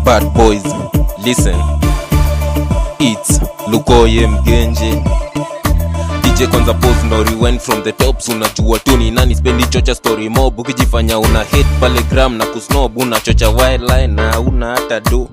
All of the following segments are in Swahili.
bad boys listen it's lukoye mgenje dj kwanza pose no rewind from the tops unajua tu ni nani spendi chocha story mob ukijifanya una hit pale gram na kusnob unachocha wildline na una hata do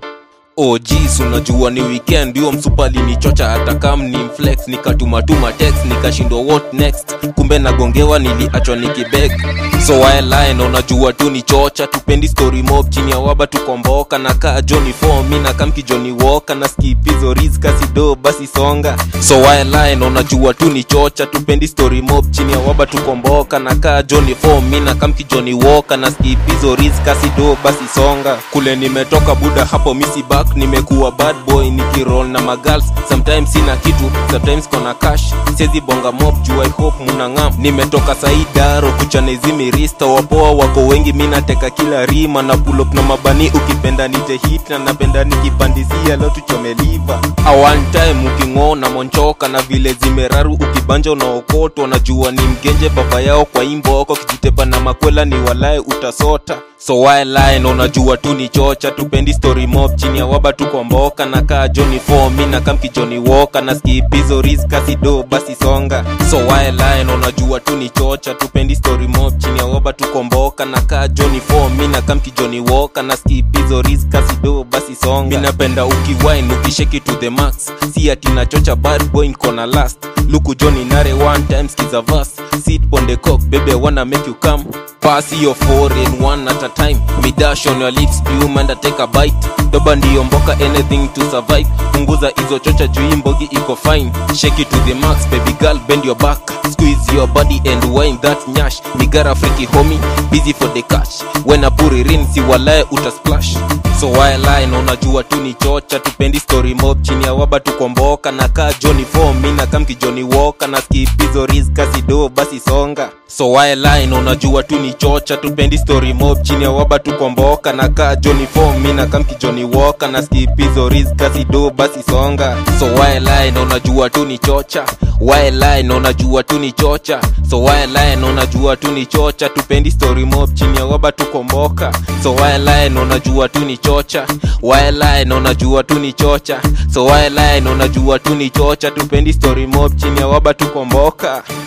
OGs unajua ni weekend hiyo msupali ni chocha hata kam ni mflex nikatumatuma text nikashindwa what next kumbe nagongewa niliachwa nikibeg so wildline unajua tu ni chocha tupendi story mob chini ya waba tukomboka na kaa Johnny form mi na kamki Johnny Walker na skip hizo riz kasido basi songa so wildline unajua tu ni chocha tupendi story mob chini ya waba tukomboka na kaa Johnny form mi na kamki Johnny Walker na skip hizo riz kasido basi songa kule nimetoka buda hapo misi back nimekuwa bad boy nikiroll na magals sometimes sina kitu sometimes kona cash siezi bonga mob juu i hope munangam nimetoka saidaro kuchanezi mirista wapoa wako wengi mi nateka kila rima na pull up na mabani ukipenda nite hit na napenda nikipandisia leo tuchomeliva a one time uking'oo na monchoka na vile zimeraru ukibanja unaokotwa najua ni mgenje baba yao kwa imboko kijitepa na makwela ni walae utasota so wildline unajua tu ni chocha tupendi story mob chini ya waba tukomboka na kaa Johnny form mi na kamki Johnny Walker na skip hizo risk kasido basi songa so wildline unajua tu ni chocha tupendi story mob chini ya waba tukomboka na kaa Johnny form mi na kamki Johnny Walker na skip hizo risk kasido basi songa mi napenda ukiwine ukisheki to the max si ati na chocha bad boy nkona last luku Johnny nare one time skiza verse sit on the cock baby I wanna make you come pass your four in one at a time me dash on your lips bloom and I take a bite doba ndiyo mboka anything to survive punguza hizo chocha juu hii mbogi iko fine shake it to the max baby girl bend your back squeeze your body and wine that nyash nigara freaky homie busy for the cash when I put it in si walae utasplash so wildline unajua tu ni chocha tupendi story mob chini ya waba tukomboka na kaa Johnny form mi na kamki Johnny Walker na skip hizo risk kasido basi songa so wildline unajua tu ni chocha tupendi story mob chini ya waba tukomboka na kaa Johnny form mi na kamki Johnny Walker na skip hizo risk kasido basi songa so wildline unajua tu ni chocha wildline unajua tu ni chocha so wildline unajua tu ni chocha tupendi story mob chini ya waba tukomboka so wildline unajua tu ni chocha wildline unajua tu ni chocha so wildline unajua tu ni chocha tupendi story mob chini ya waba tukomboka